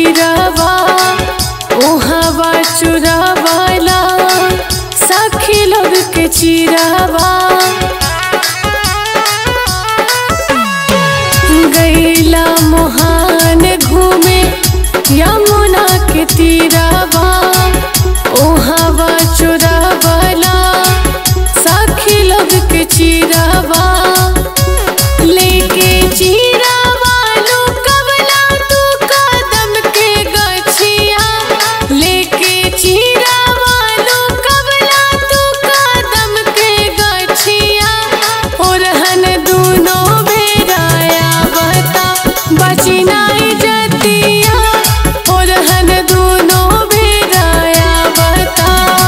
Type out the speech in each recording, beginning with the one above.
तीरवा ओहवा चुरावाला सखी लोग के चिरावा गैला मोहान घूमे यमुना के तीरवा ओहवा चुरावाला सखी लोग के चिरावा लेके चिरावा लो कबला तू कदम के गछिया लेके चिरावा लो कबला तू कदम के गछिया और हन दूनो बेराया बता बची नहीं जतिया और हन दूनो बेराया बता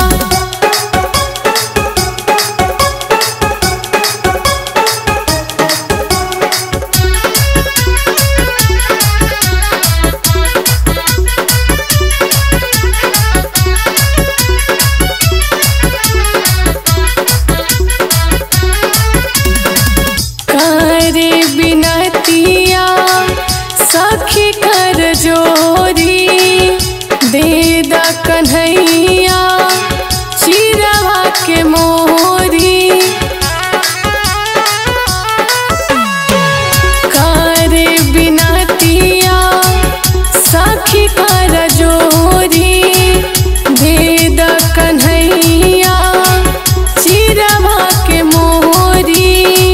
करे बिनतिया सखी कर जोरी दे द कन्हैया चिरवा के मोरी करे बिनतिया सखी कर जोरी दे द कन्हैया चिरवा के मोरी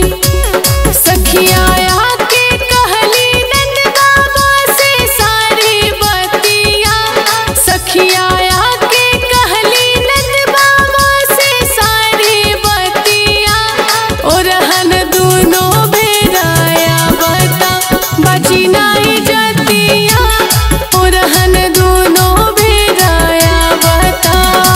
सखियाया के कहली नंद बाबा से सारी बतिया सखियाया के कहली नंद बाबा से सारी बतिया और हन दूनो बेराया बता बची नहीं जतिया और हन दूनो बेराया बता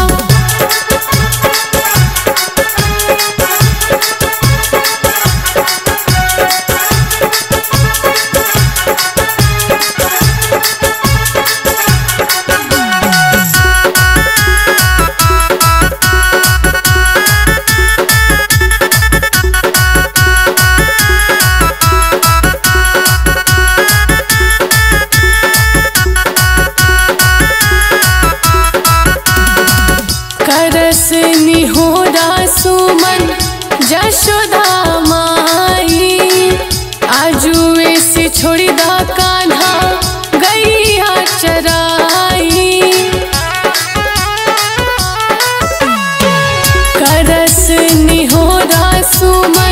करस निहोरा सुमन जशोदा माई आजुए से छोड़ी दा कान्हा गैया चराई करस निहोरा सुमन